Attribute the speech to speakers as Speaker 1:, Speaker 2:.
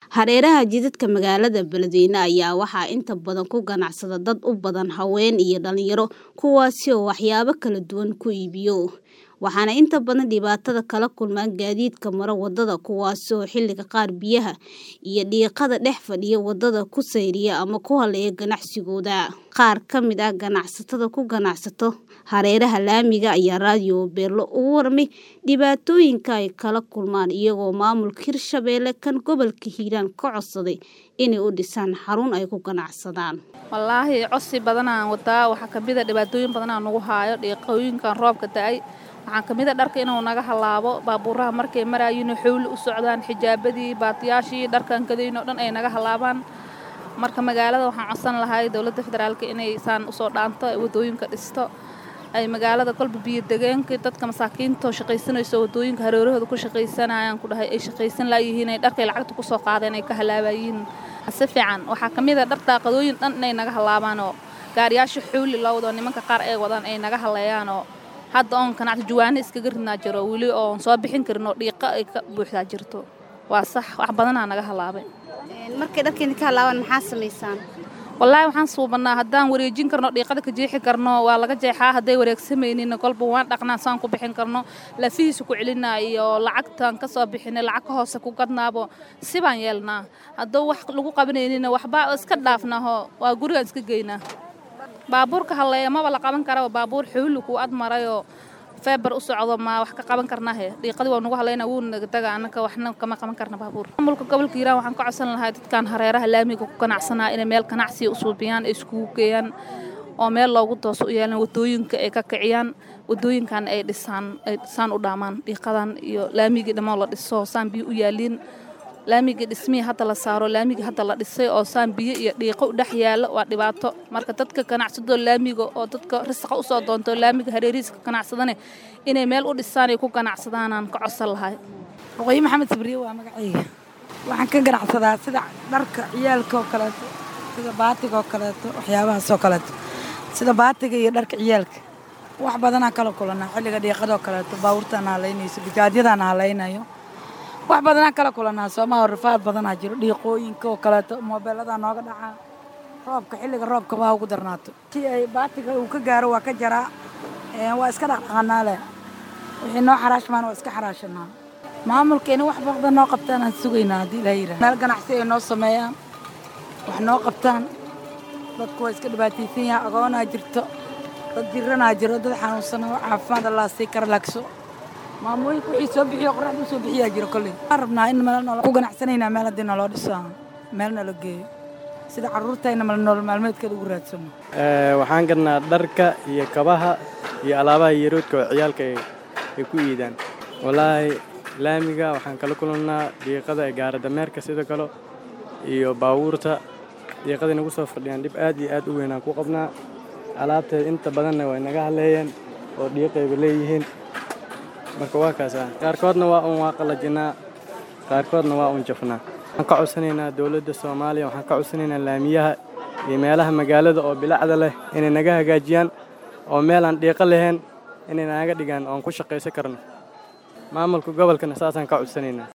Speaker 1: Hareeraha jidadka magaalada Beledweyne ayaa waxaa inta badan ku ganacsada dad u badan haween iyo dhalinyaro kuwaasi oo waxyaabo kala duwan ku iibiyo. Waxaana inta badan dhibaatada kala kulmaan gaadiidka mara wadada kuwaasi oo xilliga qaar biyaha iyo dhiiqada dhex fadhiya wadada ku sayriya ama ku haleeya ganacsigooda. Qaar ka mid ah ganacsatada ku ganacsato hareeraha laamiga ayaa raadiyo Beelo uga warmay dhibaatooyinka ay kala kulmaan iyagoo maamulka Hirshabelle kan gobolka Hiiraan ka codsaday inay u dhisaan xarun ay ku ganacsadaan.
Speaker 2: wallaahi cosi badanaan wadaa waxaa ka mid a dhibaatooyin badanaa nagu haayo dhiiqooyinkan roobka da-ay waxaa ka mid a dharka inuu naga halaabo baabuuraha markay maraayiin xowli u socdaan xijaabadii baatiyaashii dharkan kadayn oo dhan ay naga halaabaan marka magaalada waxaan codsan lahay dowladda federaalka inay saan usoo dhaanto ay wadooyinka dhisto ay magaalada kolba biyo degeenka dadka masaakiinta oo shaqaysanayso wadooyinka hareerahooda ku shaqaysanayaan ku dhahay ay shaqaysan laayihiin ay dharkay lacagta kusoo qaadeen ay ka halaabayiin si fiican waxaa ka mid a dhar daaqadooyin dhan inay naga halaabaan oo gaariyaasha xuuli loo wado nimanka qaar ay wadaan ay naga haleeyaan oo hadda oon ganacsi juwaano iskaga ridnaa jiro weli oon soo bixin karin oo dhiiqa ay ka buuxdaa jirto waa sax wax badanaa naga halaabay
Speaker 1: Markay dharkeena ka halaabaan maxaa samaysaan?
Speaker 2: wallaahi waxaan suubannaa haddaan wareejin karno dhiiqada ka jeexi karno waa laga jeexaa hadday wareegsamaynin kolba waan dhaqnaa saan ku bixin karno lafihiisa ku celinaa iyo lacagtaan ka soo bixinay lacag ka hoose ku gadnaabo sibaan yeelnaa hadduu wax lagu qabanaynina waxba iska dhaafnaaho waa gurigaan iska geynaa baabuurka halleeya maba la qaban karaba baabuur xuuli kuu ad marayoo feebar u socdo ma wax ka qaban karnahe dhiiqadii waa nagu haleyna wuu nagadaga annaka waxna kama qaban karna baabuur maamulka gobolka hiiraan waxaan ka codsan lahay dadkan hareeraha laamiga ku ganacsanaa inay meel ganacsiya u suubiyaan ay iskugu geeyaan oo meel loogu tooso u yeelan wadooyinka ay ka kiciyaan wadooyinkan ay dhisaan ay dhisaan u dhaamaan dhiiqadan iyo laamigii dhammoo la dhiso saan biyo u yaaliin laamigii dhismihii hadda la saaro laamigii hadda la dhisay oo saan biyo iyo dhiiqo u dhex yaalo waa dhibaato marka dadka ganacsadoo laamiga oo dadka risaqa usoo doonto laamiga hareerihiisa ka ganacsadane inay meel u dhisaan ay ku ganacsadaanaan ka codsan lahay
Speaker 3: waqooyi maxamed sabriye waa magacayga waxaan ka ganacsadaa sida dharka ciyaalka oo kaleeto sida baatiga oo kaleeto waxyaabahaas oo kaleeto sida baatiga iyo dharka ciyaalka wax badanaa kala kulanaa xilliga dhiiqadoo kaleeto baabuurtaan halaynayso bijaadyadaan halaynayo wax badanaa kala kulanaa soomaha rafaad badanaa jiro dhiiqooyinka oo kaleeto moobeeladaa nooga dhacaa roobka xilliga roobka waa ugu darnaato si ay baatiga uu ka gaaro waa ka jaraa waa iska dhaqdhaqanaa leh wixii noo xaraashmaan waa iska xaraashanaa maamulkeena wax badan noo qabtaan aan sugaynaa haddii ilaa yidhaha meel ganacsi ay noo sameeyaan wax noo qabtaan dadku waa iska dhibaataysan yahay agoonaa jirto dad jiranaa jiro dad xanuunsana caafimaad allaa sii kara lagso maamooyinka wixii soo bixiyo qoraxda usoo bixiyaa jiro kolley waxaan rabnaa in meel nolo ku ganacsanaynaa meel haddii naloo dhiso meel nala geeyo sida carruurtayna mal nolol maalmeedkeeda ugu raadsano
Speaker 4: waxaan gadnaa dharka iyo kabaha iyo alaabaha yaroodka oo ciyaalka ay ku iidaan wallaahi laamiga waxaan kala kulannaa dhiiqada ee gaaradameerka sidoo kale iyo baabuurta dhiiqaday nagu soo fadhiyaan dhib aad iyo aad u weynaan ku qabnaa alaabteeda inta badanna way naga haleeyeen oo dhiiqayba leeyihiin marka waa kaasa qaarkoodna waa un waa qalajinaa qaarkoodna waa un jafnaa waxaan ka codsanaynaa dowladda soomaaliya waxaan ka codsanaynaa laamiyaha iyo meelaha magaalada oo bilacda leh inay naga hagaajiyaan oo meel aan dhiiqo lahayn inay naga dhigaan oon ku shaqaysan karno maamulka gobolkana saasaan ka codsanaynaa